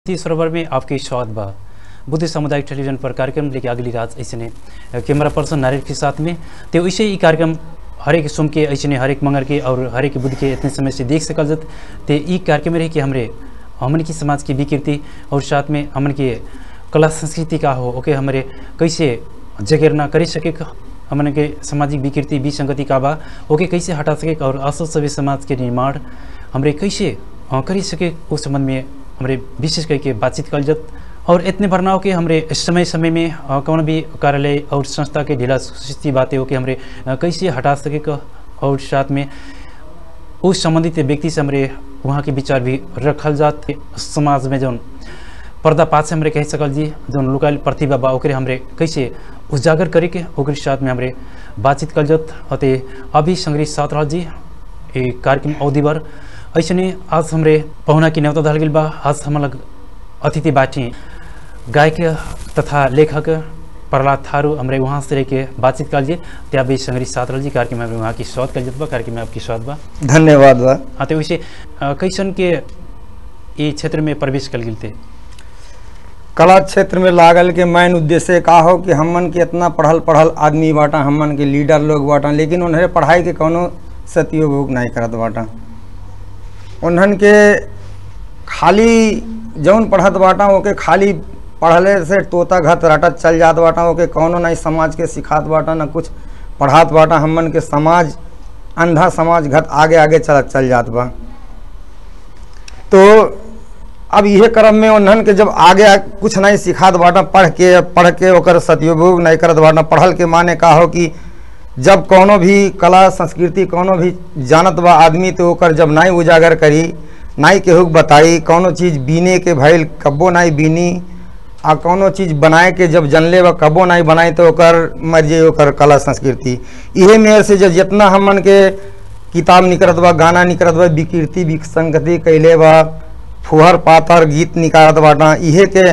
ती सरोवर में आपके स्वागत बा बुद्ध सामुदायिक टेलीविजन पर कार्यक्रम लेके अगली रात ऐसे कैमरा पर्सन नारियल के साथ में तो वैसे ही कार्यक्रम हरेक सोम के ऐसे हरेक मंगल के और हरेक बुध के इतने समय से देख सकल जत ते ई कार्यक्रम में रहे कि हमरे हमन की समाज की विकृति और साथ में हमन के कला संस्कृति का हो ओके हमरे कैसे जगेरना कर सके हमन के सामाजिक विकृति विसंगति का बा ओके कैसे हटा सके और असल सभ्य समाज के निर्माण हमरे कैसे अ, करी सके उस संबंध में हमरे विशेष करके बातचीत कल जत और इतने भरना हो कि हमरे समय समय में अ, कौन भी कार्यालय और संस्था के ढीला सुस्ती बातें हो कि हमरे अ, कैसे हटा सके क- और साथ में उस संबंधित व्यक्ति से हमरे वहाँ के विचार भी रखल जात समाज में जौन पर्दापात से हमरे कह सकल जी जौन लुकायल प्रतिभा बा ओकरे हमरे कैसे उजागर करे के ओकरे साथ में हमरे बातचीत कल जत अते अभी संग्रही साथ रहल जी ए कार्यक्रम अवधि भर ऐसे आज हमरे पहुना की न्यौता धल गेल बा आज हम लग अतिथि बाटी गायक तथा लेखक प्रहलाद थारू हमरे वहाँ से रह के बातचीत कर लिए त्या भी संग्रही साथ रहल जी कार्यक्रम में हमरे वहाँ की स्वागत कर जत बा कार्यक्रम में आपकी स्वागत बा धन्यवाद बा हाँ तो वैसे अ, कैसन के ई क्षेत्र में प्रवेश कल गेल थे कला क्षेत्र में लागल के मेन उद्देश्य का हो कि हमन के इतना पढ़ल पढ़ल आदमी बाटा हमन के लीडर लोग बाटा लेकिन उन्हें पढ़ाई के कोनो सतुपयोग नहीं करत बाटा उन्हन के खाली जौन पढ़त बाटा ओके खाली पढ़ले से तोता घत रटत चल जात बाटा ओके कोनो नहीं समाज के सिखात बाटा ना कुछ पढ़ात बाटा हमन के समाज अंधा समाज घत आगे आगे चलत चल जात बा तो अब इहे क्रम में उन्हन के जब आगे आ- कुछ नहीं सिखात बाटा पढ़ के पढ़ के ओकर सदुपयोग नहीं करत बाटा पढ़ल के माने का हो कि जब कोनो भी कला संस्कृति कोनो भी जानत बा आदमी तो ओकर जब नहीं उजागर करी नहीं केहू के बताई कोनो चीज़ बीने के भइल कब्बो नहीं बीनी आ कोनो चीज़ बनाए के जब जनले बा कब्बो नहीं बनाई तो ओकर मर जाई ओकर कला संस्कृति इहे मेर से जब जितना हमन के किताब निकलत बा गाना निकलत बा विकृति विसंगति कैले बा फुहर पातर गीत निकालत बाटा इहे के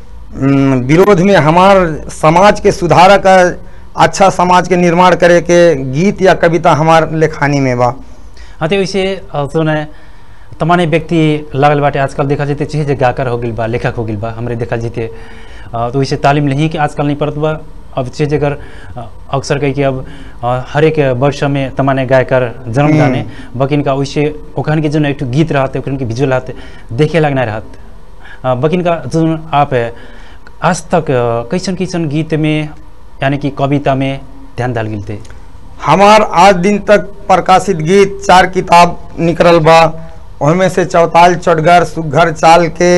उम, विरोध में हमार समाज के सुधारक अच्छा समाज के निर्माण करे के गीत या कविता हमार लेखानी में बा हाँ तो वैसे अ, जोन है तमाने व्यक्ति लागल बाटे आजकल देखा जाते चाहिए जे गाकर हो गिल बा लेखक हो गिल बा हमरे देखा जीते अ, तो वैसे तालीम नहीं कि आजकल नहीं पड़त बा अब चीज अगर अ, अक्सर कही कि अब अ, हर एक वर्ष में तमाने गायकर जन्म जाने बकिन का वैसे ओखन के जो एक ठो गीत रहते ओखन के विजुअल रहते देखे लगना रहत अ, बकिन का जो आप है आज तक अ, कैसन कैसन गीत में यानी कि कविता में ध्यान डाल गिल थे हमार आज दिन तक प्रकाशित गीत चार किताब निकलल बा ओहिमे से चौताल चौटगर सुघर चाल के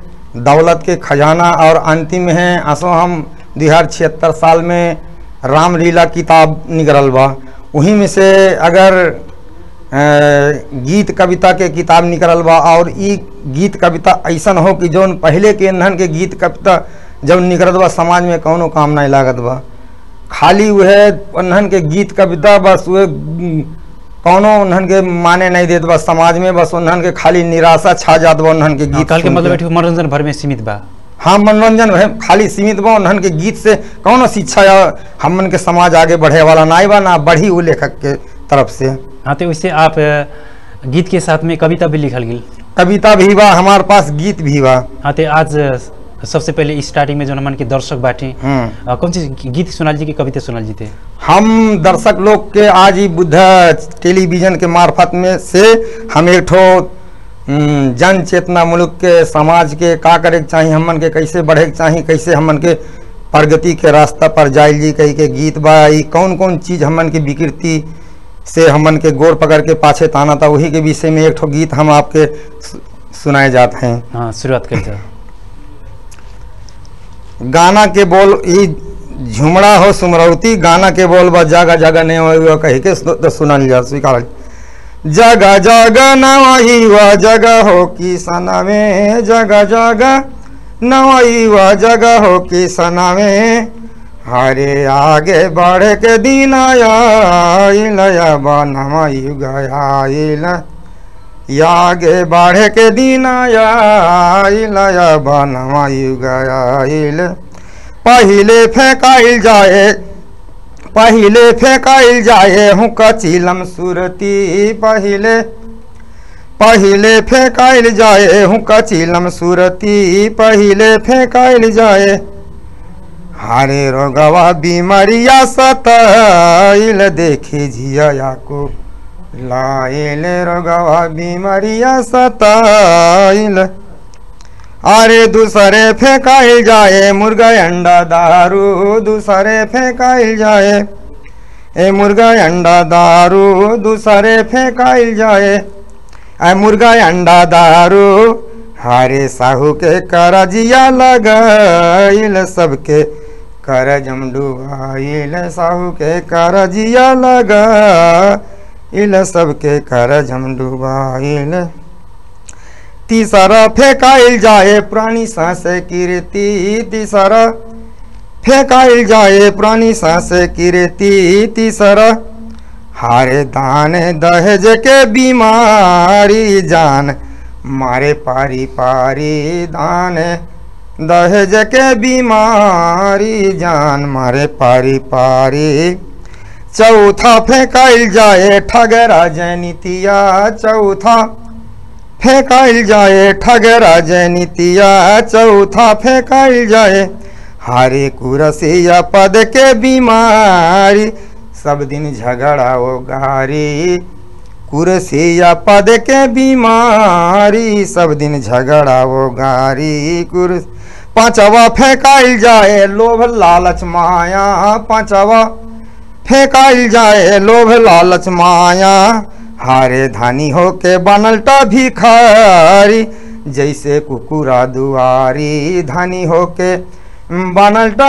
दौलत के खजाना और अंतिम है असो हम दो हजार छिहत्तर साल में रामलीला किताब निकलल बा वहीं में से अगर अ, गीत कविता के किताब निकलल बा और ई गीत कविता ऐसन हो कि जौन पहले के इन्हन के गीत कविता जब निकलत बा समाज में कौनो काम नहीं लागत बा खाली वह उन्हन के गीत कविता बस वह उम, कौनो उन्हन के माने नहीं देत बा समाज में बस उन्हन के खाली निराशा छा जात बा उन्हन के गीत कल के सुन मतलब के। एक ठो मनोरंजन भर में सीमित बा हाँ मनोरंजन है खाली सीमित बा उन्हन के गीत से कौनो शिक्षा या हमन के समाज आगे बढ़े वाला नहीं बा ना बढ़ी वो लेखक के तरफ से हाँ तो वैसे आप अ, गीत के साथ में कविता भी लिखल गेल कविता भी बा हमारे पास गीत भी बा हाँ तो आज अ, सबसे पहले स्टार्टिंग में जो हमन के दर्शक बाटे हम्म अ, कौन सी गीत सुनाल जी की कविता सुनाल जी थे हम दर्शक लोग के आज ही बुद्ध टेलीविजन के मार्फत में से हम एक ठो हम्म, जन चेतना मुल्क के समाज के का करे के चाही हमन के कैसे बढ़े के चाही कैसे हमन के प्रगति के रास्ता पर जाइल जी कही के गीत बा ई कौन कौन चीज हमन के विकृति से हमन के गोड़ पकड़ के पाछे ताना था वही के विषय में एक ठो गीत हम आपके सु- सुनाए जाते हैं हाँ शुरुआत कर जाओ गाना के बोल ई झुमड़ा हो सुमरौती गाना के बोल बा जगह जगह ने हो कही के सु- तो सुनल जा स्वीकार जगह जगह नवही व जगह हो कि सनवे जगह जगह नवही व जगह हो कि सनवे हरे आगे बढ़े के दिन आयल बनवा युग आयल आगे बढ़े के दिन आइल बनवा युग आइल पहिले फेंकाइल जाए पहिले फेंकाइल जाए हूँ कचिलम सुरती पहिले पहिले फेंकाइल जाए हूँ कचिलम सुरती पहिले फेंकाइल जाए हारे रोगवा बीमारिया सताइल देखे झिया को लाइल रोगवा बीमारिया सताइल अरे दूसरे फेंकाइल जाए मुर्गा अंडा दारू दूसरे फेंकाइल जाए ए मुर्गा अंडा दारू दूसरे फेंकाइल जाए ए मुर्गा अंडा दारू हारे साहू के करजिया लगाइल सबके करजम डुबाइल साहू के करजिया लगाइल सबके करजम डुबाइल तीसरा फेंकाइल जाए पुरानी सांस कीर्ति तीसरा फेंकाइल जाए पुरानी सांस कीर्ति तीसरा हारे दान दहेज के बीमारी जान मारे पारी पारी दान दहेज के बीमारी जान मारे पारी पारी चौथा फेंकाइल जाए ठगरा जैनितिया चौथा फेंकाइल जाए ठगरा जैनितिया चौथा फेंकाइल जाए हारे कुरसिया पद के बीमारी सब दिन झगड़ा वो गारी कुरसिया पद के बीमारी सब दिन झगड़ा वो गारी कुर पांचवा फेंकाइल जाए लोभ लालच माया पांचवा फेंकाइल जाए लोभ लालच माया हारे धानी हो के बनलटा भिखारी जैसे कुकुरा दुआरी धानी हो के बनलटा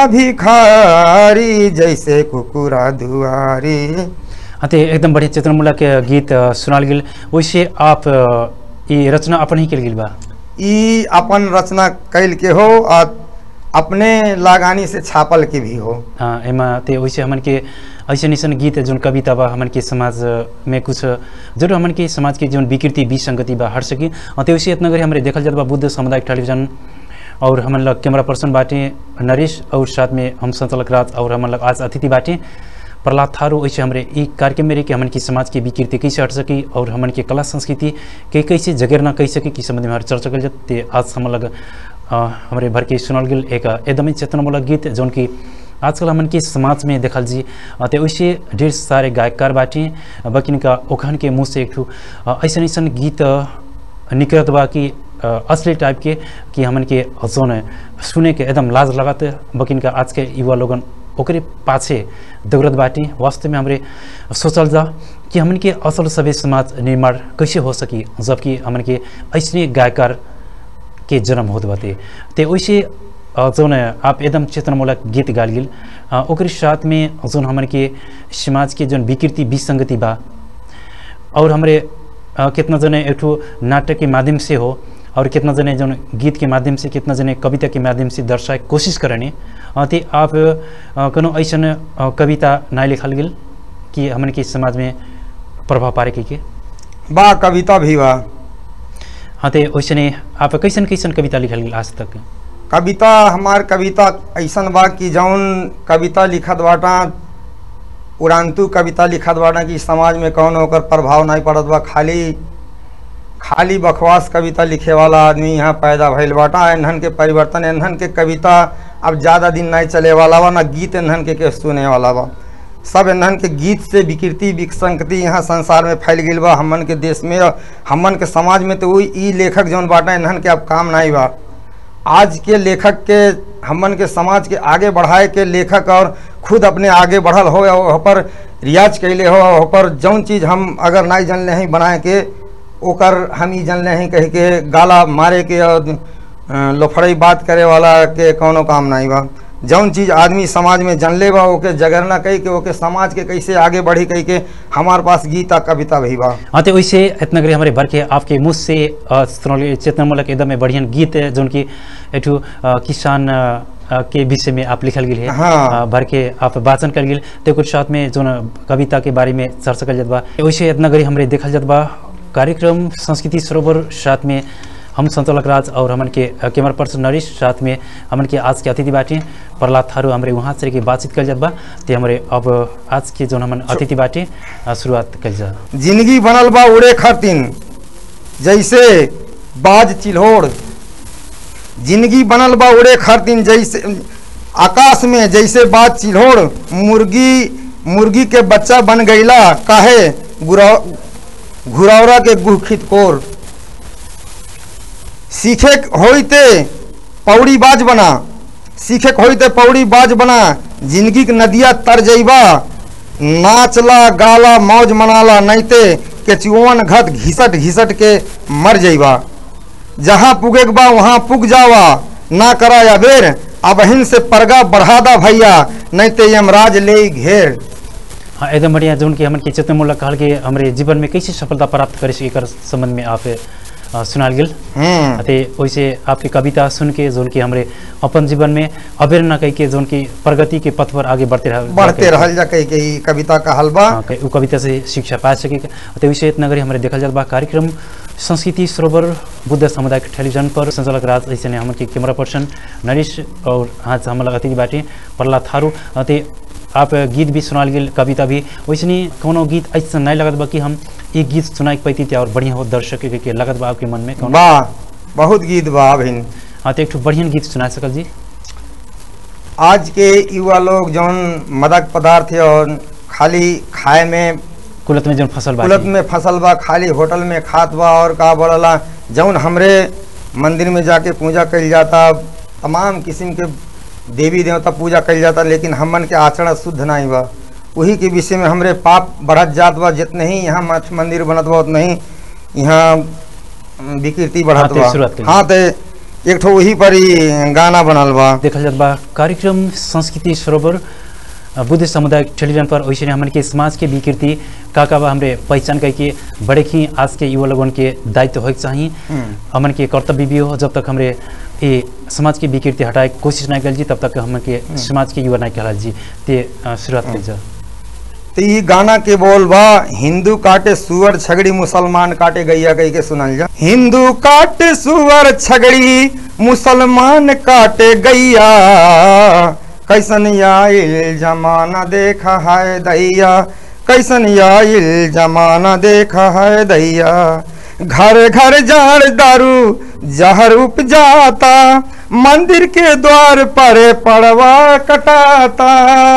भिखारी जैसे कुकुरा दुआरी हाँ तो एकदम बढ़िया चित्रमूलक गीत अ, सुनाल गेल वैसे आप अ, ई रचना अपन ही कल गेल बा ई अपन रचना कैल के हो और अपने लागानी से छापल के भी हो हाँ एमा ते वैसे हमन के ऐसे ऐसन गीत जोन कविता बा हमन के समाज में कुछ जरूर हमन के समाज के जोन विकृति विसंगति बा हट सकी अ, ते वैसे इतना गरी हमरे देखल जात बा बुद्ध सामुदायिक टेलीविजन और हमन लग कैमरा पर्सन बाटे नरेश और साथ में हम संचालक राज और हमन लग आज अतिथि बाटे प्रहलाद थारू ऐसे हमरे ई कार्यक्रम में रही कि हमन की समाज की विकृति कैसे हट सकी और हमन के कला संस्कृति के कैसे जगेरना कह सकी कि संबंध में हमारे चर्चा कल जाते आज हम लग अ, हमरे भर के सुनल गेल एक एकदमै चेतनामूलक गीत जौन कि आजकल हमन के समाज में देखल जी अ, ते वैसे ढेर सारे गायककार बाटे बकिन का ओखन के मुँह से एक ठू अ, ऐसन ऐसन गीत अ, निकलत बा कि अ, असली टाइप के कि हमन के जौन सुने के एकदम लाज लगत बकिन का आज के युवा लोगन ओकरे पाछे दौड़त बाटे वास्तव में हमरे सोचल जा कि हमन के असल सभ्य समाज निर्माण कैसे हो सकी जबकि हमन के ऐसने गायकार के जन्म होत बाटे ते वैसे अ, जौन आप एकदम चेतनामूलक गीत गाल गेल अ, ओकरे साथ में जौन हमन के समाज के जौन विकृति विसंगति बा और हमरे अ, कितना जने एक ठो नाटक के माध्यम से हो और कितना जने जौन गीत के माध्यम से कितना जने कविता के माध्यम से दर्शाए कोशिश करने अ, ते आप अ, कोनो ऐसन अ, कविता ना लिखल गेल कि हमन के समाज में प्रभाव पारे के, के? बा कविता भी बा हाँ ते वैसने आप कैसन कैसन कविता लिखल गेल आज तक कविता हमार कविता ऐसन बा कि जौन कविता लिखत बाटा उड़ानतू कविता लिखत बाटा कि समाज में कौन ओकर प्रभाव नहीं पड़त बा खाली खाली बकवास कविता लिखे वाला आदमी यहाँ पैदा भइल बाटा एनहन के परिवर्तन एनहन के कविता अब ज़्यादा दिन नहीं चले वाला बा ना गीत एनहन के, के सुने वाला बा सब एनहन के गीत से विकृति विसंगति यहाँ संसार में फैल गई बा हमन के देश में और हमन के समाज में तो वही ई लेखक जौन बाटा एनहन के अब काम नहीं बा आज के लेखक के हमन के समाज के आगे बढ़ाए के लेखक और खुद अपने आगे बढ़ल हो वहाँ पर रियाज कैले हो वहाँ पर जौन चीज़ हम अगर नहीं जानले हैं बनाए के ओकर हम ही जानले हैं कह के गाला मारे के और अ, लोफड़ई बात करे वाला के कोनो काम नहीं बा जौन चीज़ आदमी समाज में जानले बा ओके जगरना कही के ओके समाज के कैसे आगे बढ़ी कही के हमार पास गीता कविता भी बा हाँ तो वैसे इतना करी हमारे भर के आपके मुँह से अ, सुनौले चेतनामूलक एकदम बढ़िया गीत है जौन की एक ठो, अ, किसान अ, अ, के विषय में आप लिखल गेल है हाँ। अ, भर के आप वाचन कर गेल तो कुछ साथ में जौन कविता के बारे में चर्चा कर जात बा वैसे इतना करी हमारे देखल जात बा कार्यक्रम संस्कृति सरोवर साथ में हम संतोलक राज और हमन के अ, कैमरा पर्सन नरेश साथ में हमन के आज के अतिथि बाटे प्रहलाद थारू हमारे वहाँ से के बातचीत कल जात बा ते हमारे अब आज के जौन हमन अतिथि बाटे अ, शुरुआत कल जा जिंदगी बनल बा उड़े खातिन जैसे बाज चिल्होड़ जिंदगी बनल बा उड़े खातिर जैसे आकाश में जैसे बाज चिल्होड़ मुर्गी मुर्गी के बच्चा बन गईला काहे गुरा घुरौरा के गुखित कोर सीखे होइते पौड़ी बाज बना सीखे होइते पौड़ी बाज बना जिंदगी के नदिया तर जइबा नाचला गाला मौज मनाला नैते के चुवन घत घिसट घिसट के मर जइबा जहाँ पुगेक बा वहाँ पुग जावा ना करा या बेर अब हिन से परगा बढ़ादा भैया नहीं ते यमराज ले घेर हाँ एकदम बढ़िया जोन कि हमन के चेतनमूलक कहल के हमरे जीवन में कैसे सफलता प्राप्त करे एकर संबंध में आप अ, सुनाल गेल हम्म अते वैसे आपकी कविता सुन के जोन की हमरे अपन जीवन में अबेर न कह के जोन की प्रगति के पथ पर आगे बढ़ते रह बढ़ते रहल जा कही के ई कविता का हलवा हाँ, कई- उ कविता से शिक्षा पा सके तो विषय इतना गरी हमारे देखल जात बा कार्यक्रम संस्कृति सरोवर बुद्ध सामुदायिक टेलीविजन पर संचालक राज ऐसे ने हमन के कैमरा पर्सन नरेश और आज हमला अतिथि बाटे प्रहलाद थारू अते आप गीत भी सुनाल गेल कविता भी वैसे कोनो गीत ऐसा नहीं लगत बा कि हम एक गीत सुनाई के पैती और बढ़िया हो दर्शक के, के लगत बा आपके मन में कौन वाह बहुत गीत बा अभिन हाँ तो एक ठो बढ़िया गीत सुना सकल जी आज के युवा लोग जौन मदक पदार्थ है और खाली खाए में कुलत में जौन फसल बा कुलत में फसल बा खाली होटल में खात बा और का बोलला जौन हमरे मंदिर में जाके पूजा कइल जाता तमाम किस्म के देवी देवता पूजा कइल जाता लेकिन हमन के आचरण शुद्ध नहीं बा वही के विषय में हमरे पाप बढ़त जात बा जितने ही यहाँ मठ मंदिर बनत बा उतने ही यहाँ अम, विकृति हाँ, बढ़त ते बा शुरुआत कइल। हाँ ते एक ठो वही पर ही गाना बनल बा देखल जात बा कार्यक्रम संस्कृति सरोवर अ, बुद्ध सामुदायिक टेलीविजन पर वैसे हमन के समाज के विकृति का का बा हमरे पहचान करके बड़े ही आज के युवा लोगन के दायित्व होइक चाहिए हम्म। हमन के कर्तव्य भी हो जब तक हमरे ये समाज की विकृति हटाए के कोशिश नहीं कल जी तब तक हमन के समाज के युवा नहीं कहल जी ते अ, शुरुआत कल जा तो ई गाना के बोल बा हिंदू काटे सुअर छगड़ी मुसलमान काटे गैया कही के सुनल जा हिंदू काटे सुअर छगड़ी मुसलमान काटे गैया कैसन आइल जमाना देखा है दैया कैसन आइल जमाना देखा है दैया घर घर जाड़ दारू जहर उपजाता मंदिर के द्वार पर पड़वा कटाता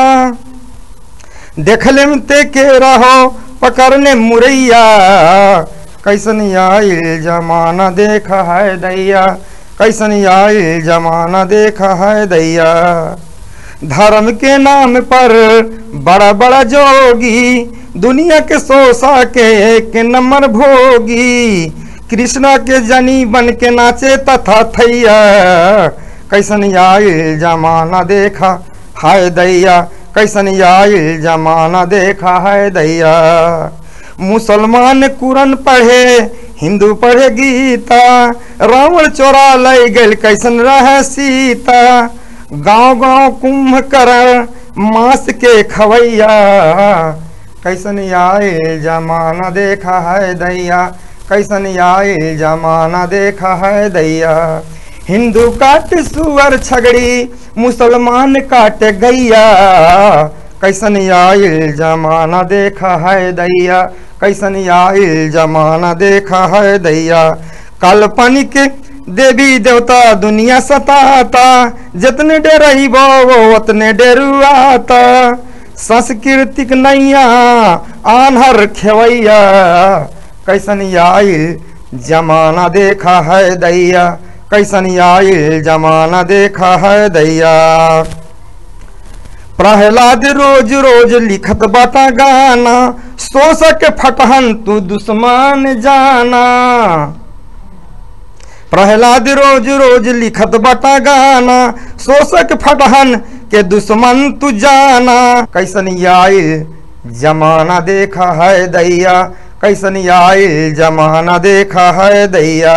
देखले में ते के रहो पकड़ने मुरैया कैसन आइल जमाना देखा है दैया कैसन आइल जमाना देखा है दैया धर्म के नाम पर बड़ा बड़ा जोगी दुनिया के सोसा के एक नंबर भोगी कृष्णा के जनी बन के नाचे तथा थैया कैसन आइल जमाना देखा हाय दैया कैसन आइल जमाना देखा है दैया मुसलमान कुरन पढ़े हिंदू पढ़े गीता रावण चोरा लय गल कैसन रह सीता गांव गांव कुंभकर्ण मांस के खवैया कैसन आइल जमाना देखा है दैया कैसन आइल जमाना देखा है दैया हिंदू काट सुअर छगड़ी मुसलमान काट गैया कैसन आइल जमाना देखा है दैया कैसन आइल जमाना देखा है दैया काल्पनिक देवी देवता दुनिया सताता जितने डरही वो उतने डरुआता सांस्कृतिक नैया आन्हर खेवैया कैसन आइल जमाना देखा है दैया कैसन आइल जमाना देखा है दैया प्रहलाद रोज रोज लिखत बाटा गाना शोषक फटहन तू दुश्मन जाना प्रहलाद रोज रोज लिखत बटा गाना शोषक फटहन के दुश्मन तू जाना कैसन आइल जमाना देखा है दैया कैसन आइल जमाना देखा है दैया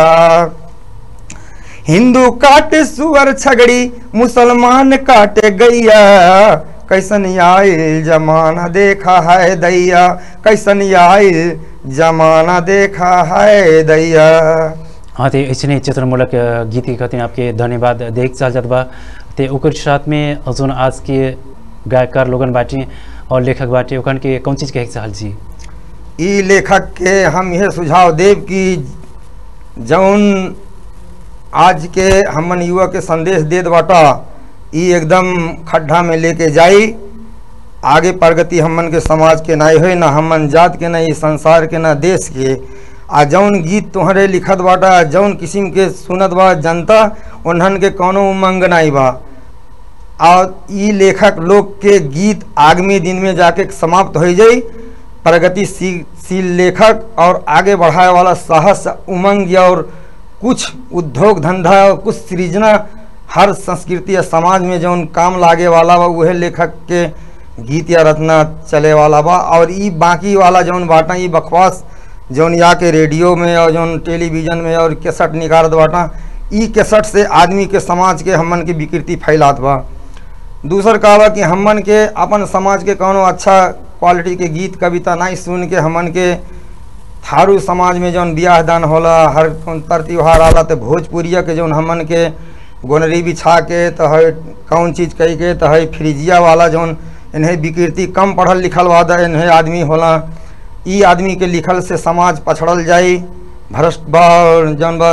हिंदू काटे सुअर छगड़ी मुसलमान काटे गैया कैसन आइल जमाना देखा है दैया कैसन आइल जमाना देखा है दैया हाँ तो ऐसे चित्रमूलक अ, गीत के खातिर आपके धन्यवाद देख चाल जात बा ते ओकर साथ में जोन आज के गायकार लोगन बाटी और लेखक बाटी ओखन के कौन चीज कहे के चाहल जी ई लेखक के हम यह सुझाव देव कि जौन आज के हमन युवा के संदेश देत बाटा ई एकदम खड्डा में लेके जाई आगे प्रगति हमन के समाज के नाई होई ना हमन जात के ना ई संसार के ना देश के आ जौन गीत तोहरे लिखत बाटा जौन किस्म के सुनत बा जनता उन्हन के कौनो उमंग नाई बा और ई लेखक लोग के गीत आगामी दिन में जाके समाप्त हो जाई प्रगतिशील लेखक और आगे बढ़ाए वाला साहस उमंग और कुछ उद्योग धंधा और कुछ सृजना हर संस्कृति या समाज में जौन काम लागे वाला बा उहे लेखक के गीत या रचना चले वाला बा और ई बाकी वाला जौन बाटा ई बकवास जौन या के रेडियो में और जौन टेलीविजन में और केसट निकारत बाटा ई केसट से आदमी के समाज के हमन के विकृति फैलात बा दूसर का बा कि हमन के अपन समाज के कौनो अच्छा क्वालिटी के गीत कविता नहीं सुन के हमन के थारू समाज में जौन बियाह दान होला हर कौन तर त्योहार आला तो भोजपुरिया के जौन हमन के गोनरी बिछा के तो है कौन चीज़ कही के तो है फ्रिजिया वाला जौन इन्हें विकृति कम पढ़ल लिखल वादा इन्हें आदमी होला ई आदमी के लिखल से समाज पछड़ल जाई भ्रष्ट बा और जौन बा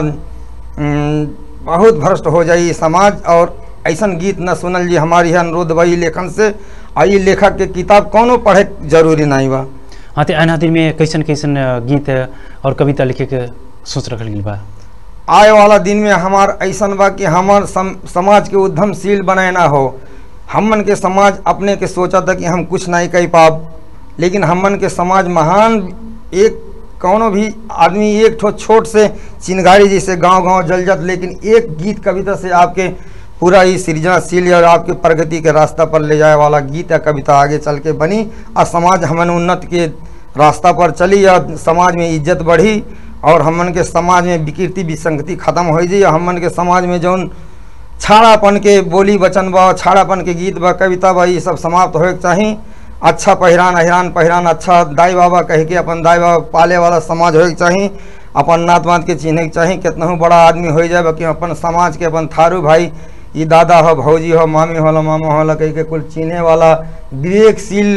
उम, बहुत भ्रष्ट हो जाई समाज और ऐसन गीत न सुनल जी हमारी है अनुरोध बा ई लेखन से आ ई लेखक के किताब कौनो पढ़े के जरूरी नहीं बा हाँ तो आन हाथी में कैसन कैसन गीत और कविता लिखे के सोच रखल गई बा आए वाला दिन में हमार ऐसन बा कि हमार सम, समाज के उद्यमशील बनाना हो हमन के समाज अपने के सोचा था कि हम कुछ नहीं कह पाब लेकिन हमन के समाज महान एक कौनो भी आदमी एक ठो छोट से चिनगारी जैसे गांव गांव जल जात लेकिन एक गीत कविता से आपके पूरा ही सृजनशील और आपके प्रगति के रास्ता पर ले जाए वाला गीत या कविता आगे चल के बनी और समाज हमन उन्नत के रास्ता पर चली या समाज में इज्जत बढ़ी और हमन के समाज में विकृति विसंगति खत्म हो जाई और हमन के समाज में जौन छाड़ापन के बोली वचन बा छाड़ापन के गीत बा कविता बा ये सब समाप्त होए के चाही अच्छा पहिरान अहिरान पहिरान अच्छा दाई बाबा कह के अपन दाई बाबा पाले वाला समाज होए के चाही अपन नात वात के चिन्हे के चाही कितनहू बड़ा आदमी हो जाए बाकी अपन समाज के अपन थारू भाई ये दादा हो भौजी हो मामी होला मामा होला कह के कुल चिन्हे वाला विवेकशील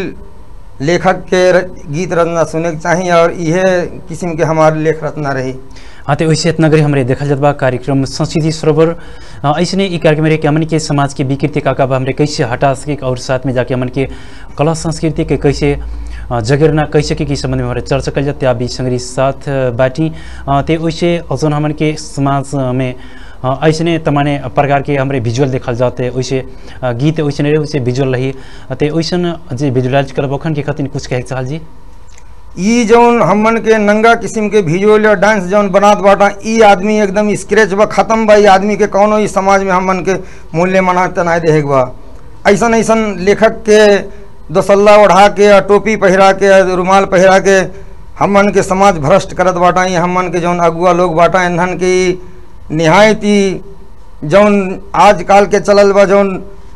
लेखक के र- गीत रचना सुने के चाही और इहे किस्म के हमारे लेख रचना रही हाँ तो वैसे इतना गरी हमारे देखल जात बा कार्यक्रम संस्कृति सरोवर अ, ऐसने ई कार्यक्रम रहे कि हमन के समाज के विकृति का का बा हमरे कैसे हटा सके और साथ में जाके हमन के कला संस्कृति के कैसे अ, जगेरना कैसे के, के संबंध में हमारे चर्चा कल जाते अभी संगरी साथ अ, बाटी अ, ते वैसे अजन हमन के समाज अ, में अ, ऐसने तमाने प्रकार के हमरे विजुअल देखल जाते वैसे अ, गीत वैसे रहे वैसे विजुअल रही अ, ते वैसन जे विजुअलाइज करब ओखन के खातिर कुछ कहे के चाहल जी ई जौन हमन के नंगा किस्म के भिजुअल या डांस जौन बनात बाटा ई आदमी एकदम स्क्रेच बा खत्म बा ई आदमी के कौनो ई समाज में हमन के मूल्य मना तनाए देहे के बा ऐसन ऐसन लेखक के दोसल्ला ओढ़ा के या टोपी पहिरा के या रुमाल पहिरा के हमन के समाज भ्रष्ट करत बाटा ई हमन के जौन अगुआ लोग बाटा इन्हन के ई निहायत ही जौन आजकल के चलल बा जौन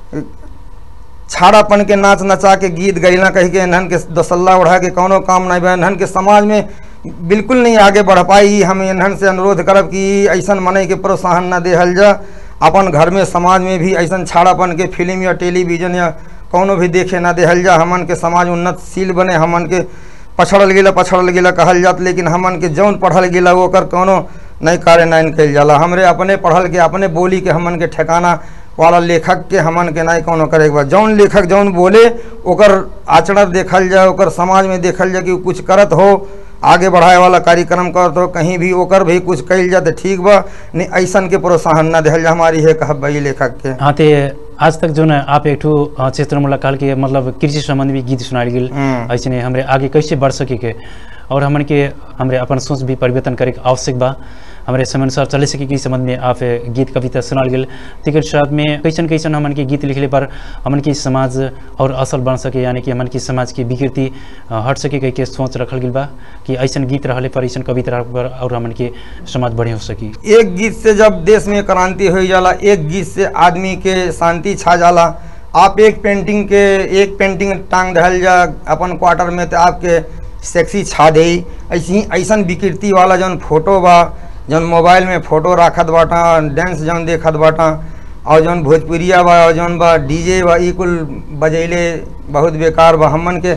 छाड़ापन के नाच नचा के गीत गैला कह के इन्हन के दसल्ला उड़ा के कौनो काम नहीं बा इन्हन के समाज में बिल्कुल नहीं आगे बढ़ पाई हम इन्हन से अनुरोध करब कि ऐसन मने के प्रोत्साहन न देहल जा अपन घर में समाज में भी ऐसन छाड़ापन के फिल्म या टेलीविजन या कौनो भी देखे ना देहल जा हमन के समाज उन्नतशील बने हमन के पछड़ल गेला पछड़ल गेला कहल जात लेकिन हमन के जौन पढ़ल गेला ओकर कौनो नहीं कार्यान्वयन कल जाला हमरे अपने पढ़ल के अपने बोली के हमन के ठिकाना वाला लेखक के हमन के नहीं कोनो करे के बा जौन लेखक जौन बोले ओकर आचरण देखल जाए ओकर समाज में देखल जाए कि उ कुछ करत हो आगे बढ़ाए वाला कार्यक्रम करत हो कहीं भी ओकर भी कुछ कल जाए तो ठीक बा नहीं ऐसन के प्रोत्साहन न दिहल जा हमारी है कहब बा ई लेखक के हाँ ते आज तक जो न आप एक ठो अ, क्षेत्र मुलाकाल के मतलब कृषि संबंधी भी गीत सुनाल गेल हम्म। ऐसे हमरे आगे कैसे बढ़ सके के और हमन के हमरे अपन सोच भी परिवर्तन करे के आवश्यक बा हमरे समय अनुसार चले सके के संबंध में आप गीत कविता सुनाल गेल तेकर साथ में कैसन कैसन हमन के गीत लिखले पर हमन के समाज और असल बन सके यानी कि हमन के समाज के विकृति अ, हट सके कह के सोच रखल गेल बा कि ऐसन गीत रहले पर ऐसन कविता रहले पर और हमन के समाज बढ़िया हो सकी एक गीत से जब देश में क्रांति हो जाला एक गीत से आदमी के शांति छा जाला आप एक पेंटिंग के एक पेंटिंग टांग रहल जा अपन क्वार्टर में तो आपके सेक्सी छा दे ऐसी ऐसन विकृति वाला जौन फोटो बा जौन मोबाइल में फोटो राखत बाटा डांस जौन देखत बाटा और जौन भोजपुरिया बा और जौन बा डीजे बा ई कुल बजैले बहुत बेकार बा हमन के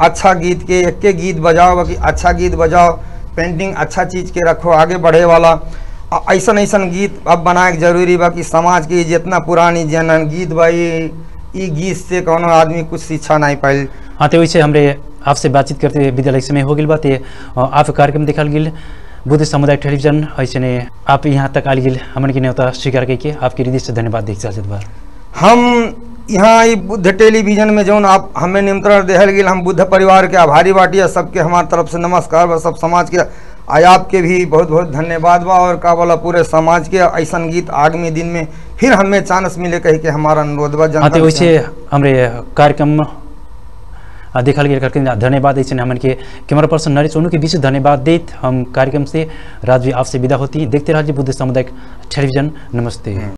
अच्छा गीत के एक के गीत बजाओ बाकी अच्छा गीत बजाओ पेंटिंग अच्छा चीज़ के रखो आगे बढ़े वाला अ- ऐसन ऐसन गीत अब बनाए के जरूरी बा कि समाज के जितना पुरानी जन गीत बा ई ई गीत से कोनो आदमी कुछ शिक्षा नहीं पाइल हाँ तो वैसे हमरे आपसे बातचीत करते हुए विद्यालय समय हो गई बात ये अ, आप कार्यक्रम देखल गेल बुद्ध सामुदायिक टेलीविजन ऐसे आप यहाँ तक आल गेल हमन के न्योता स्वीकार करके आपके हृदय से धन्यवाद देख चाहत बार हम यहाँ ई बुद्ध टेलीविजन में जौन आप हमें निमंत्रण देहल गेल हम बुद्ध परिवार के आभारी बाटी है सबके हमार तरफ से नमस्कार बा सब समाज के आय आपके भी बहुत बहुत धन्यवाद बा और का बोला पूरे समाज के ऐसन गीत आगामी दिन में फिर हमें चांस मिले कही के हमारा अनुरोध बा हाँ जनता तो से। वैसे हमरे कार्यक्रम अ, देखल गेल करके धन्यवाद ऐसे हमन के कैमरा पर्सन नरेश सोनू के विशेष धन्यवाद देत हम कार्यक्रम से राजवी आपसे विदा होती देखते रहिए बुद्ध सामुदायिक टेलीविजन नमस्ते